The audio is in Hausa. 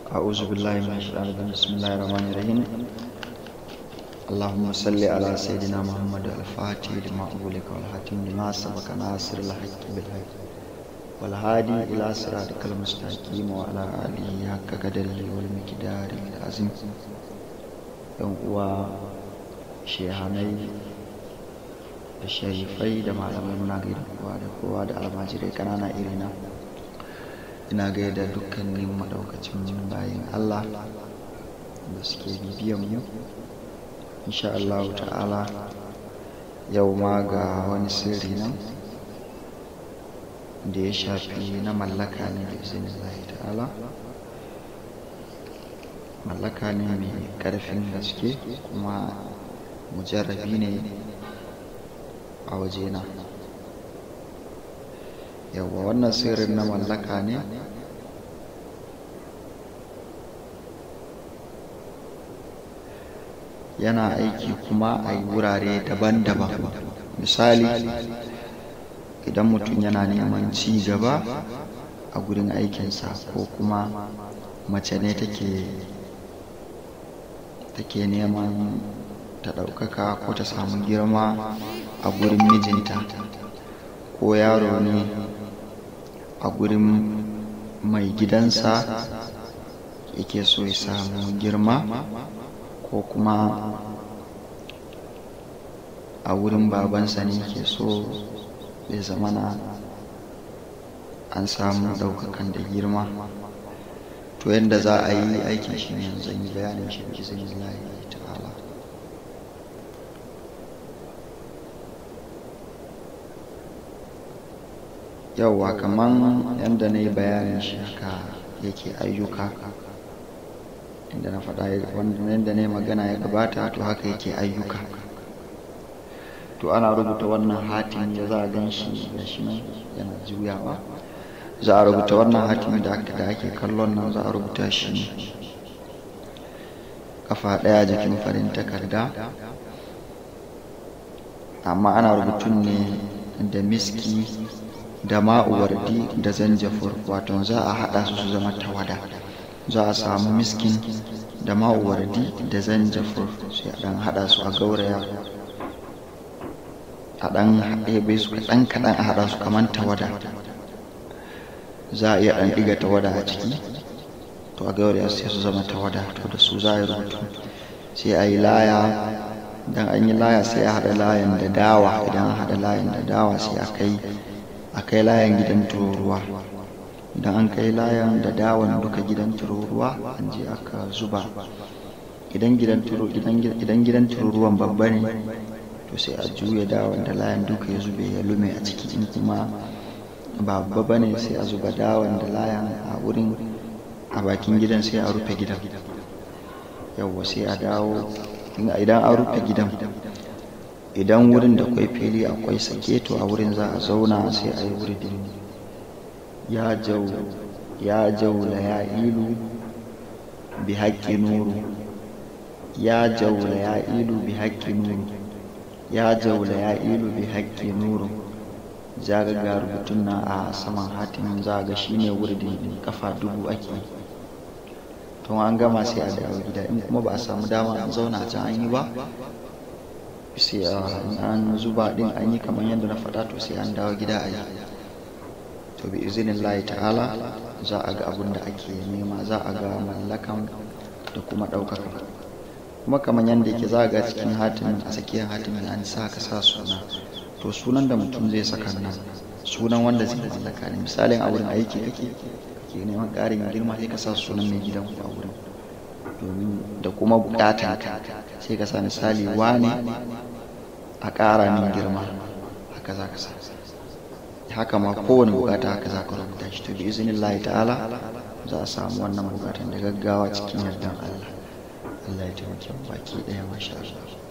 أعوذ بالله من الشيطان الرجيم بسم الله الرحمن الرحيم اللهم صل على سيدنا محمد الفاتح لما أغلق والحاتم لما سبق ناصر الحق بالحق والهادي إلى صراطك المستقيم وعلى آله حق قدره والمقدار العظيم yan uwa shehanai da sharifai da malamai muna gaida kowa da kowa da almajirai kanana irina ina gaida dukkanin madaukacin bayan Allah da suke bibiyan mu insha Allah ta'ala yau ma ga wani sirri nan da ya shafi na mallaka ne da izinin Allah ta'ala mallaka ne mai ƙarfin gaske kuma mujarrabi ne a wajena yawa wannan sirrin na mallaka ne yana aiki kuma a wurare daban-daban misali idan mutum yana neman ci gaba a gurin aikinsa ko kuma mace ne take take neman ta ɗaukaka ko ta samu girma a gurin mijinta ko yaro ne a gurin mai gidansa yake so ya samu girma ko kuma a wurin babansa ne ke so ya zamana an samu ɗaukakan da girma to yadda za a yi aikin shi ne yanzu yi bayanin shi bi zai lahi ta'ala yauwa kaman yadda na yi bayanin shi haka yake ayyuka inda na faɗa yadda na yi magana ya gabata to haka yake ayyuka to ana rubuta wannan hatin da za a gan shi da shi nan yana juyawa za a rubuta wannan hatimi da aka ake kallon nan za a rubuta shi ne kafa ɗaya jikin farin takarda amma ana rubutun ne da miski da ma'uwardi da zanjafur wato za a haɗa su su zama tawada za a samu miskin da ma'uwardi da zanjafur sai a ɗan haɗa su a gauraya a ɗan ɗebe su kaɗan kaɗan a haɗa su kamar tawada za a iya ɗan ɗiga tawada a ciki to a gauraya sai su zama tawada to da su za a yi rubutu sai a yi laya idan an yi laya sai a haɗa layan da dawa idan an haɗa layan da dawa sai a kai a kai layan gidan tururuwa idan an kai layan da dawan duka gidan tururuwa an je aka zuba idan gidan tururuwan babba ne to sai a juya dawan da layan duka ya zube ya lume a ciki in kuma babba ba ne sai a zuba dawan da layan a wurin a bakin gidan sai a rufe gidan yawwa sai a dawo idan an rufe gidan idan wurin da kwai fili akwai sake to a wurin za a zauna sai a yi wuridin ya jau ya jaula ya ilu bi haƙƙi nuru ya jaula ya ilu bi haƙƙi nuru ya jaula ya ilu bi haƙƙi nuru za ga ga rubutun nan a saman hatimin za ga shi ne wurdin kafa dubu ake to an gama sai a dawo gida in kuma ba a samu dama an zauna can an yi ba sai an zuba din an yi kamar yadda na faɗa to sai an dawo gida a yi to bi izinin layi ta'ala za a ga abin da ake nema za a ga mallakan da kuma ɗaukaka kuma kamar yadda yake za a ga cikin hatimin a tsakiyar hatimin an sa ka sa suna to sunan da mutum zai saka nan sunan wanda zai mallaka ne misalin a wurin aiki kake kake neman ƙarin girma sai ka sa sunan mai gidan ku a wurin domin da kuma bukatan ka sai ka sa misali wane a ƙara min girma haka za ka sa haka ma kowane bukata haka za ka rubuta shi to bi izinin Allah ta'ala za a samu wannan bukatan da gaggawa cikin yardan Allah Allah ya taimake mu baki ɗaya masha Allah